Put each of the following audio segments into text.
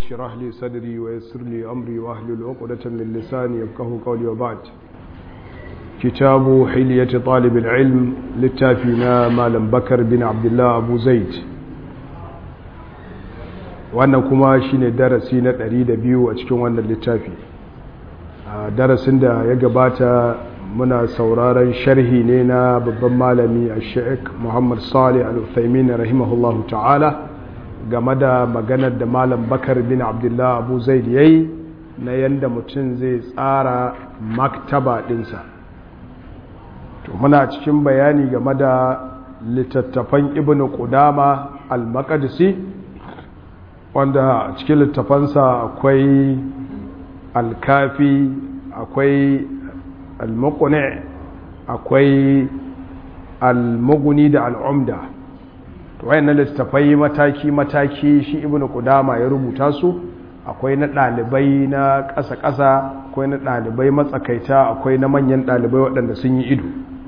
اشرح لي صدري ويسر لي أمري واحلل عقدة من لساني يفقه قولي وبعد كتاب حلية طالب العلم للتافينا مالم بكر بن عبد الله أبو زيد wannan kuma shine darasi na 102 a cikin wannan littafi darasin da ya gabata muna sauraron sharhi ne na babban malami a sheik muhammad salih al-uthaymin rahimahullahu ta'ala game da maganar da malam bakar bin abdullah abu zaid yayi na yanda mutum zai tsara maktaba dinsa to muna cikin bayani game da littattafan ibn qudama al-maqdisi wanda cikin littafansa akwai alkafi akwai almukune akwai almuguni da al'umda to wayannan littafai mataki-mataki shi ibn qudama ya rubuta su akwai na ɗalibai na ƙasa-ƙasa akwai na ɗalibai matsakaita akwai na manyan ɗalibai waɗanda sun yi ido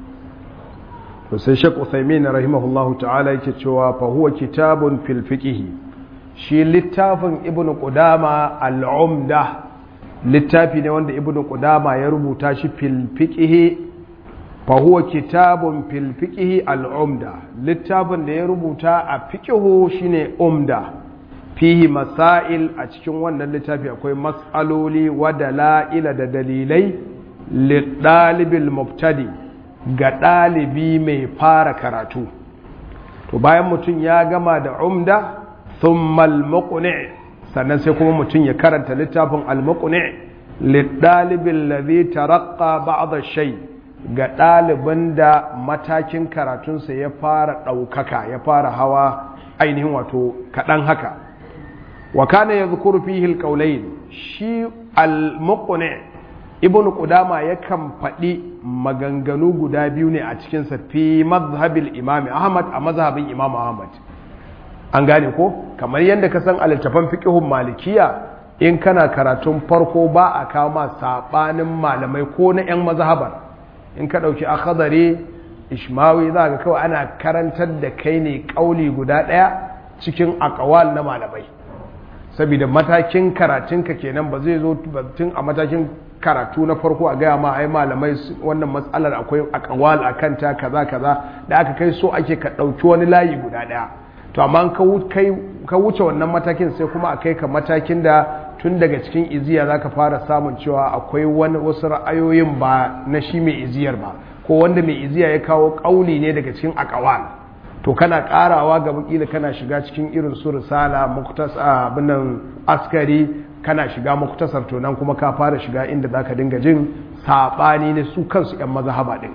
to sai shek uthaymin rahimahullahu ta'ala yake cewa fa huwa kitabun fil fiqh shi littafin ibn qudama al-umda littafi ne wanda ibn qudama ya rubuta shi fil fiqh fa huwa kitabun fil fiqh al-umda littafin da ya rubuta a fiqh shine umda fihi masail a cikin wannan littafi akwai mas'aloli wa dalaila da dalilai lidalibil mubtadi ga dalibi mai fara karatu to bayan mutum ya gama da umda thumma al-muqni sannan sai kuma mutum ya karanta littafin al-muqni lidalibin ladhi taraqqa ba'd ash-shay ga ɗaliban da matakin karatunsa ya fara ɗaukaka ya fara hawa ainihin wato kaɗan haka wa kana yadhkuru fihi al-qawlayn shi al-muqni ibn qudama yakan faɗi maganganu guda biyu ne a cikin sa fi mazhabil imam ahmad a mazhabin imam ahmad an gane ko kamar yadda ka san a littafan fiqhun malikiya in kana karatun farko ba a kawo ma sabanin malamai ko na yan mazhabar in ka dauki akhadari ishmawi za ga kawai ana karantar da kai ne kauli guda daya cikin aqwal na malamai saboda matakin karatunka kenan ba zai zo tun a matakin karatu na farko a gaya ma ai malamai wannan matsalar akwai aqwal akan ta kaza kaza da aka kai so ake ka dauki wani layi guda daya to amma ka wuce wannan matakin sai kuma a kai ka matakin da tun daga cikin iziya za ka fara samun cewa akwai wani wasu ra'ayoyin ba na shi mai iziyar ba ko wanda mai iziya ya kawo ƙauli ne daga cikin akawal to kana ƙarawa ga bakila kana shiga cikin irin su risala abinan askari kana shiga muktasar to nan kuma ka fara shiga inda za ka dinga jin saɓani ne su kansu 'yan mazahaba ɗin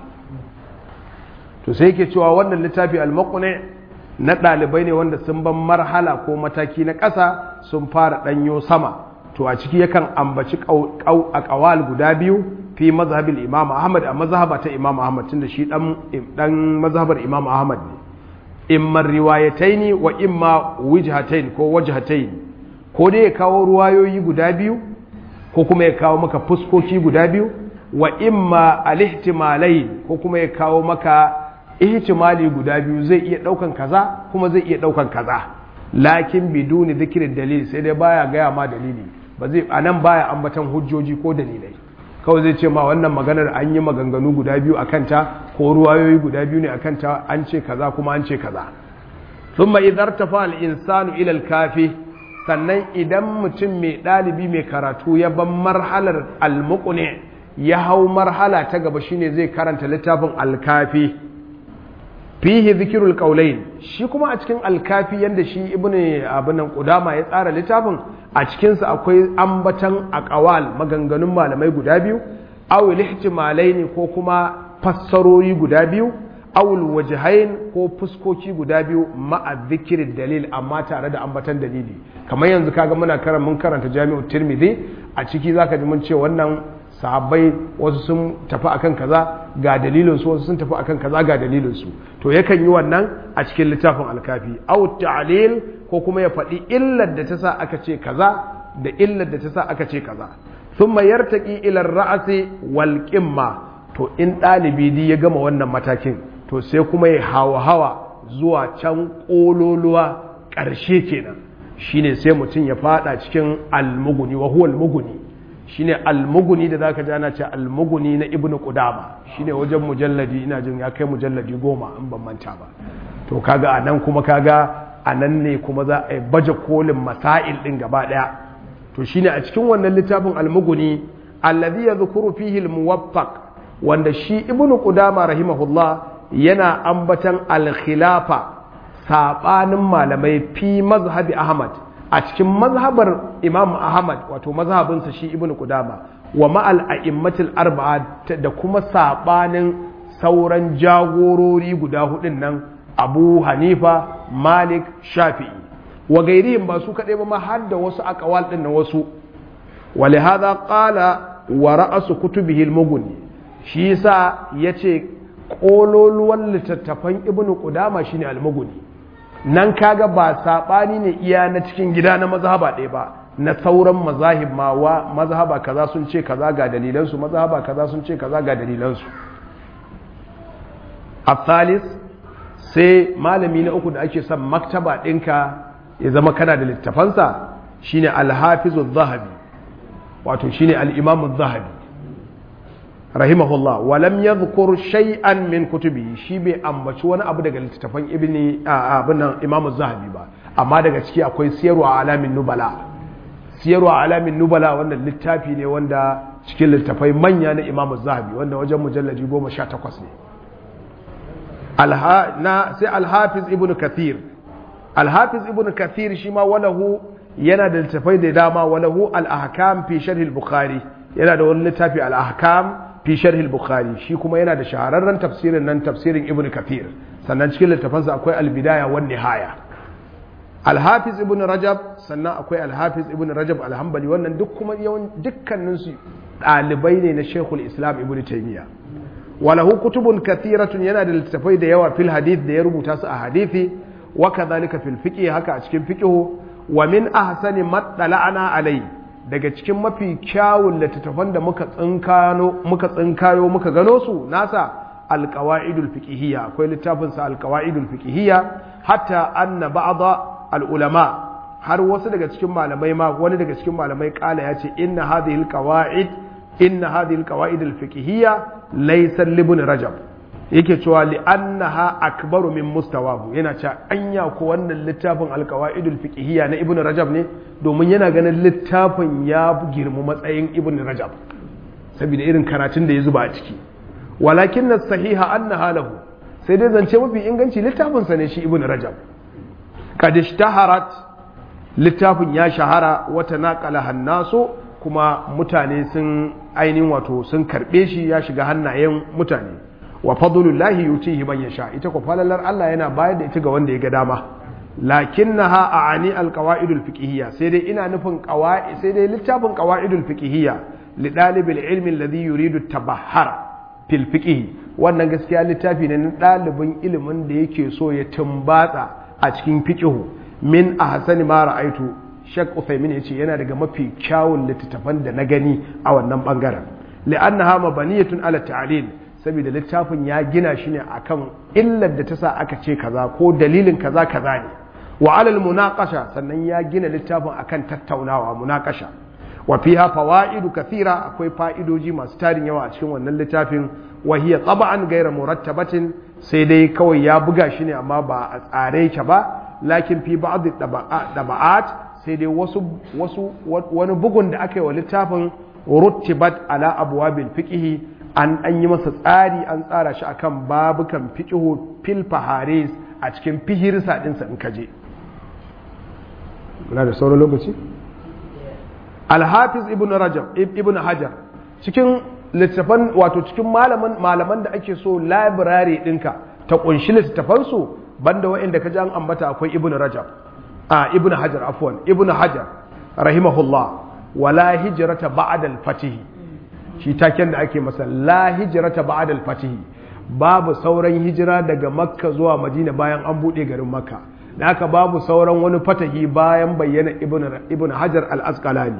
to sai yake cewa wannan littafi al-maqni na ɗalibai ne wanda sun ban marhala ko mataki na ƙasa sun fara ɗanyo sama to a ciki yakan ambaci a ƙawal guda biyu fi mazhabin imam ahmad a mazhaba ta imam ahmad tunda shi ɗan mazhabar imam ahmad ne imma riwayataini wa imma wijhatain ko wajhatain ko dai ya kawo ruwayoyi guda biyu ko kuma ya kawo maka fuskoki guda biyu wa imma alihtimalai ko kuma ya kawo maka ihtimali guda biyu zai iya daukan kaza kuma zai iya daukan kaza lakin biduni zikirin dalili sai dai baya gaya ma dalili ba zai anan baya ambatan hujjoji ko dalilai kawai zai ce ma wannan maganar an yi maganganu guda biyu akan ta ko ruwayoyi guda biyu ne akan ta an ce kaza kuma an ce kaza thumma idhar tafa al insanu ila al kafi sannan idan mutum mai dalibi mai karatu ya ban marhalar al muqni ya hau marhala ta gaba shine zai karanta littafin al kafi fihi zikirul qaulain shi kuma a cikin alkafi yanda shi ibnu abinan qudama ya tsara littafin a cikin sa akwai ambatan aqwal maganganun malamai guda biyu aw ihtimalaini ko kuma fassarori guda biyu aw wajhain ko fuskoki guda biyu ma'a zikirin dalil amma tare da ambatan dalili kamar yanzu kaga muna karan mun karanta jami'u tirmidhi a ciki zaka ji mun ce wannan sahabbai wasu sun tafi akan kaza ga dalilinsu wasu sun tafi akan kaza ga dalilinsu to yakan yi wannan a cikin littafin alkafi aw ta'lil ko kuma ya faɗi illar da ta sa aka ce kaza da illar da ta sa aka ce kaza thumma yartaqi ila ar-ra'si wal qimma to in ɗalibi di ya gama wannan matakin to sai kuma ya hawa hawa zuwa can ƙololuwa ƙarshe kenan shine sai mutum ya fada cikin almuguni wa huwa almuguni shine almuguni da zaka ji ana ce almuguni na ibnu qudama shine wajen mujalladi ina jin ya kai mujalladi goma in ban manta ba to kaga anan kuma kaga anan ne kuma za a yi baje kolin masail din gaba daya to shine a cikin wannan littafin almuguni alladhi yadhkuru fihi almuwaffaq wanda shi ibnu qudama rahimahullah yana ambatan alkhilafa sabanin malamai fi mazhabi ahmad a cikin mazhabar imam ahmad wato mazhabinsa shi ibnu qudama wa ma'al a'immatil arba'a da kuma sabanin sauran jagorori guda hudun nan abu hanifa malik shafi'i wa gairihim ba su kaɗai ba ma har da wasu akawal ɗin na wasu wale haza ƙala wa ra'asu kutubihi al-mughni shi yasa yace kololuwan littattafan ibnu qudama shine al-mughni nan kaga ba sabani ne iya na cikin gida na mazhaba ɗaya ba na sauran mazahib ma wa mazhaba kaza sun ce kaza ga dalilan su mazhaba kaza sun ce kaza ga dalilan su الثالث sai malami na uku da ake son maktaba ɗinka ya zama kana da littafansa shine alhafizu zahabi wato shine al-imamu zahabi rahimahullah walam yadhkur shay'an min kutubi shi bai ambaci wani abu daga littafan ibni abin nan imamu zahabi ba amma daga ciki akwai siyarwa alamin nubala siyarwa alamin nubala wannan littafi ne wanda cikin littafai manya na imamu zahabi wanda wajen mujallaji goma sha takwas ne sai alhafiz ibn kathir alhafiz ibn kathir shi ma walahu yana da littafai da dama walahu al-ahkam fi sharh al-bukhari yana da wani littafi al-ahkam fi sharh al-bukhari shi kuma yana da shahararren tafsirin nan tafsirin ibn kathir sannan cikin littafansa akwai al-bidaya wan nihaya al-hafiz ibn rajab sannan akwai al-hafiz ibn rajab al-hanbali wannan duk kuma yawan dukkanin su dalibai ne na shaykhul islam ibn taymiya walahu kutubun kathiratun yana da littafai da yawa fil hadith da ya rubuta su a hadithi wa kadhalika fil fiqh haka a cikin fiqh wa min ahsani mattala'ana alai daga cikin mafi kyawun littattafan da muka tsinkano muka tsinkayo muka gano su nasa alqawaidul fiqhiyya akwai littafin sa alqawaidul fiqhiyya hatta anna ba'da al ulama har wasu daga cikin malamai ma wani daga cikin malamai kala ya ce inna hadhihi alqawaid inna hadhihi alqawaid alfiqhiyya laysa libn rajab yake cewa li annaha akbaru min mustawahu yana cewa anya ko wannan littafin alqawaid alfiqhiyya na ibn rajab ne domin yana ganin littafin ya girma matsayin ibn rajab saboda irin karatun da ya zuba a ciki walakin as-sahiha annaha lahu sai dai zance mafi inganci littafin sa ne shi ibn rajab kad ishtaharat littafin ya shahara wata naqala hannasu kuma mutane sun ainihin wato sun karbe shi ya shiga hannayen mutane wa fadlullahi yutihi man yasha ita ko falalar Allah yana bayar da ita ga wanda ya ga dama lakinnaha aani alqawaidul fiqhiyya sai dai ina nufin qawaid sai dai littafin qawaidul fiqhiyya li dalibil ilmi alladhi yuridu tabahhara fil fiqh wannan gaskiya littafi ne na dalibin ilimin da yake so ya tumbatsa a cikin fiqh min ahsani ma ra'aitu Sheikh Uthaymin ya ce yana daga mafi kyawun littattafan da na gani a wannan bangaren li'annaha mabaniyatun ala ta'lil saboda littafin ya gina shi ne akan illar da ta sa aka ce kaza ko dalilin kaza kaza ne wa alal munaqasha sannan ya gina littafin akan tattaunawa munaqasha wa fiha fawaidu kathira akwai fa'idoji masu tarin yawa a cikin wannan littafin wa hiya tab'an ghayra murattabatin sai dai kawai ya buga shi ne amma ba a tsare yake ba lakin fi ba'd daba'at sai dai wasu wasu wani bugun da aka yi wa littafin ruttibat ala abwabil fiqh an an yi masa tsari an tsara shi akan babukan fiqh fil faharis a cikin fihirsa din sa in kaje muna da sauran lokaci al-hafiz ibn rajab ibn hajar cikin littafan wato cikin malaman malaman da ake so library dinka ta kunshi littafan su banda wa'anda kaje an ambata akwai ibn rajab a ibn hajar afwan ibn hajar rahimahullah wala hijrata ba'da al-fatih shi taken da ake masa la hijrata ba'da al-fatih babu sauran hijira daga makka zuwa madina bayan an bude garin makka da haka babu sauran wani fatahi bayan bayyana ibn ibn hajar al-asqalani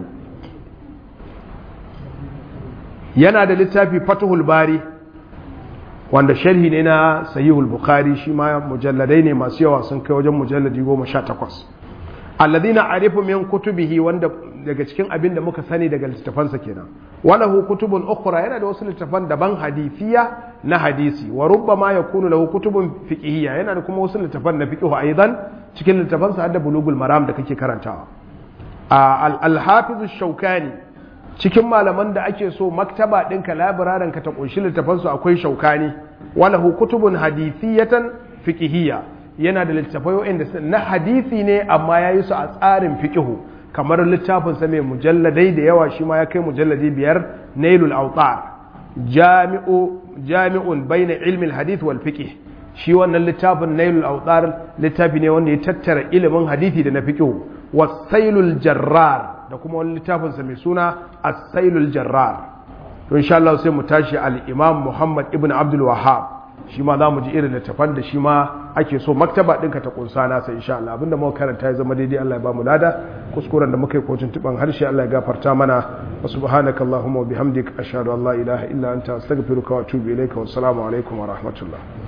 yana da littafi fatuhul bari wanda sharhi ne na sahihul bukhari shi ma mujalladai ne masu yawa sun kai wajen mujalladi goma sha takwas alladhina arifu min kutubihi wanda daga cikin abin da muka sani daga littafansa kenan walahu kutubun ukhra yana da wasu littafan daban hadisiya na hadisi wa rubbama yakunu lahu kutubun fiqhiyya yana da kuma wasu littafan na fiqh aidan cikin littafansa hadda bulugul maram da kake karantawa al-hafiz shaukani cikin malaman da ake so maktaba ɗinka labirarin ka ta ƙunshi littafansu akwai shaukani walahu kutubun hadithiyatan fiqhiyya yana da littafai wa'anda na hadisi ne amma ya yi su a tsarin fiqihu kamar littafin sa mai mujalladai da yawa shi ma ya kai mujalladi biyar nailul autar jami'u jami'un baina ilmin hadith wal fiqh shi wannan littafin nailul autar littafi ne wanda ya tattara ilimin hadisi da na fiqihu wasailul jarrar da kuma wani littafinsa mai suna asailul jarrar to insha Allah sai mu tashi al-imam Muhammad ibn Abdul Wahhab shi ma za mu ji irin littafan da shi ma ake so maktaba ɗinka ta kunsa nasa insha Allah abinda muka karanta ya zama daidai Allah ya ba mu lada kuskuren da muka yi kocin tuban harshe Allah ya gafarta mana wa subhanaka allahumma wa bihamdik ashhadu an la ilaha illa anta astaghfiruka wa atubu ilayka wa assalamu alaikum wa rahmatullah